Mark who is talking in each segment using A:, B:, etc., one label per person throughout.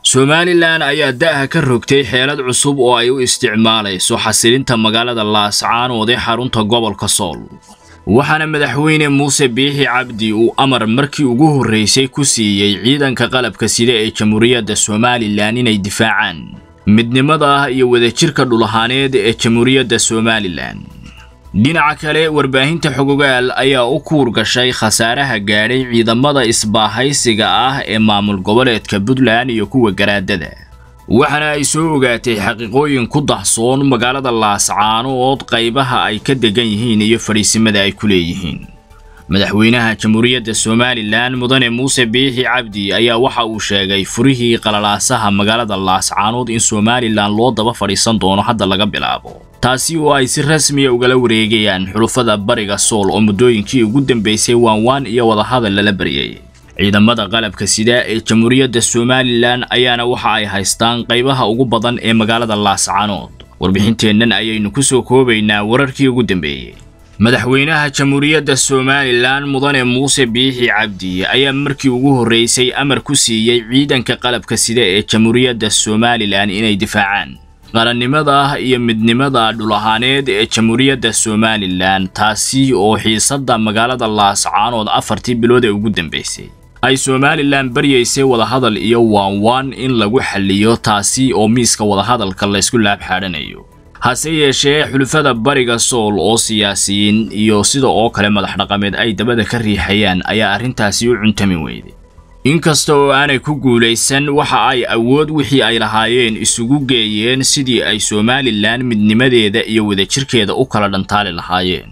A: somalilan ayaa da'ha ka rogtay xeelad cusub oo ay u isticmaalayso xasilinta magaalada laascaanood ee xarunta gobolka sool waxaana madaxweyne muuse biixi cabdi uu amar markii ugu horraysay ku siiyey ciidanka qalabka sida ee jamhuuriyadda somalilan inay difaacaan midnimada iyo wadajirka dhulahaaneed ee jamhuuriyadda somalilan dhinaca kale warbaahinta xogogaal ayaa u kuur gashay khasaaraha gaadhay ciidamada isbaahaysiga ah ee maamul goboleedka puntland iyo kuwa garaadada waxaana ay soo ogaatay xaqiiqooyin ku dahsoon magaalada laascaanood qaybaha ay ka degan yihiin iyo fadhiisimada ay ku leeyihiin madaxweynaha jamhuuriyadda somalilan mudane muuse biixi cabdi ayaa waxa uu sheegay furihii qalalaasaha magaalada laascaanood in somalilan loo daba fadhiisan doono hadda laga bilaabo taasi oo ay si rasmiya ugala wareegayaan xulufada bariga sool oo muddooyinkii ugu dambaysay waanwaan iyo wadahadal lala baryay ciidamada qalabka sida ee jamhuuriyadda somalilan ayaana waxa ay haystaan qaybaha ugu badan ee magaalada laascaanood warbixinteennan ayaynu ku soo koobaynaa wararkii ugu dambeeyey madaxweynaha jamhuuriyadda somalilan mudane muuse biixi cabdi ayaa markii ugu horraysay amar ku siiyey ciidanka qalabka sida ee jamhuuriyadda somalilan inay difaacaan qarannimada iyo midnimada dhulahaaneed ee jamhuuriyadda somalilan taasi oo xiisadda magaalada laascaanood afartii bilood ee ugu dambaysay ay somalilan baryaysay wadahadal iyo waanwaan in lagu xalliyo taasi oo miiska wadahadalka laysku laabxaadhanayo hase yeeshee xulufada bariga sool oo siyaasiyiin iyo sida oo kale madax dhaqameed ay dabada ka riixayaan ayaa arrintaasi u cuntami weyday inkasta oo aanay ku guulaysan waxa ay awood wixii ay lahaayeen isugu geeyeen sidii ay somalilan midnimadeeda iyo wadajirkeeda u kala dhantaali lahaayeen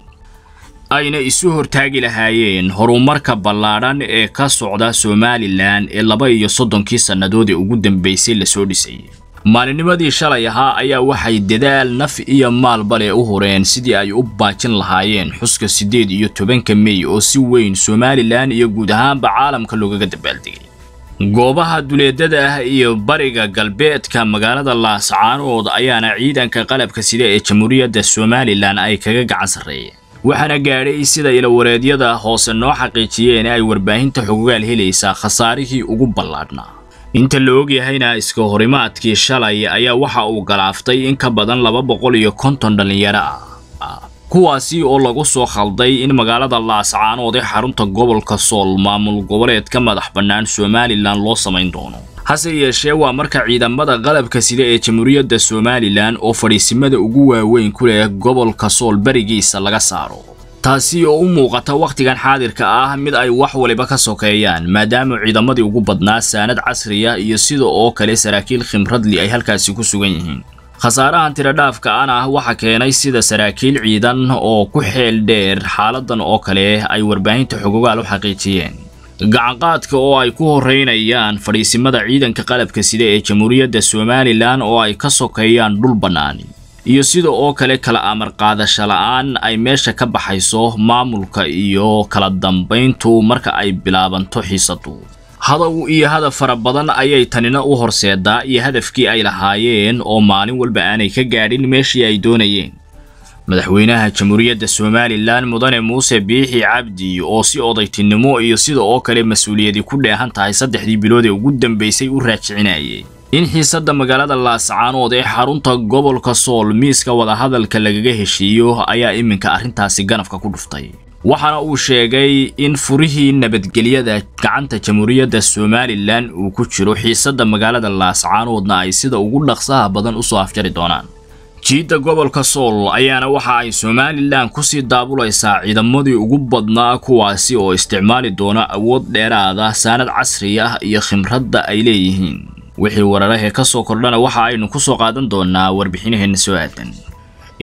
A: ayna isu hortaagi lahaayeen horumarka ballaadhan ee ka socda somalilan ee laba iyo soddonkii sannadood ee ugu dambaysay lasoo dhisayay maalinnimadii shalay ahaa ayaa waxay dadaal naf iyo maalba leh u hureen sidii ay u baajin lahaayeen xuska siddeed iyo tobanka mey oo si weyn somalilan iyo guud ahaanba caalamka loogaga dabaaldegay goobaha duleedada ah iyo bariga galbeedka magaalada laascaanood ayaana ciidanka qalabka sida ee jamhuuriyadda somalilan ay kaga gacan sarreeyeen waxaana gaadhay sida ilawareedyada hoose noo xaqiijiyeen ay warbaahinta xogogaal helaysaa khasaarihii ugu ballaadhnaa inta la ogyahayna iska horimaadkii shalay ayaa waxa uu galaaftay in ka badan laba boqol iyo konton dhallinyaro ah kuwaasi oo lagu soo khalday in magaalada laascaanood ee xarunta gobolka sool maamul goboleed ka madax bannaan somalilan loo samayn doono hase yeeshee waa marka ciidamada qalabka sida ee jamhuuriyadda somalilan oo fadhiisimada ugu waaweyn ku leh gobolka sool berigiisa laga saaro taasi oo u muuqata wakhtigan xaadirka ah mid ay wax waliba ka sokeeyaan maadaama ciidamadii ugu badnaa saanad casriya iyo sida oo kale saraakiil khimradli ay halkaasi ku sugan yihiin khasaarahan tiradhaafka an ah waxa keenay sida saraakiil ciidan oo ku xeel dheer xaaladan oo kale ay warbaahinta xogogaal u xaqiijiyeen gacanqaadka oo ay ku horreynayaan fadhiisimada ciidanka qalabka sida ee jamhuuriyadda somalilan oo ay ka sokeeyaan dhul bannaani iyo sida oo kale kala amar qaadasho la'aan ay meesha ka baxayso maamulka iyo kala dambayntu marka ay bilaabanto xiisadu hadow iyo hadaf fara badan ayay tanina u horseedaa iyo hadafkii ay lahaayeen oo maalin walba aanay ka gaadhin meeshii ay doonayeen madaxweynaha jamhuuriyadda somalilan mudane muuse biixi cabdi oo si odaytinimo iyo sida oo kale mas-uuliyadi ku dheehan tahay saddexdii bilood ee ugu dambaysay u raajicinayay in xiisadda magaalada laascaanood ee xarunta gobolka sool miiska wadahadalka lagaga heshiiyo ayaa iminka arrintaasi ganafka ku dhuftay waxaana uu sheegay in furihii nabadgelyada gacanta jamhuuriyadda somalilan uu ku jiro xiisadda magaalada laascaanoodna ay sida ugu dhaqsaha badan usoo afjari doonaan jiidda gobolka sool ayaana waxa ay somalilan kusii daabulaysaa ciidamadii ugu badnaa kuwaasi oo isticmaali doona awood dheeraada saanad casri ah iyo khimradda ay leeyihiin wixii wararahee ka soo kordhana waxa aynu ku soo qaadan doonaa warbixinaheenna soo aadan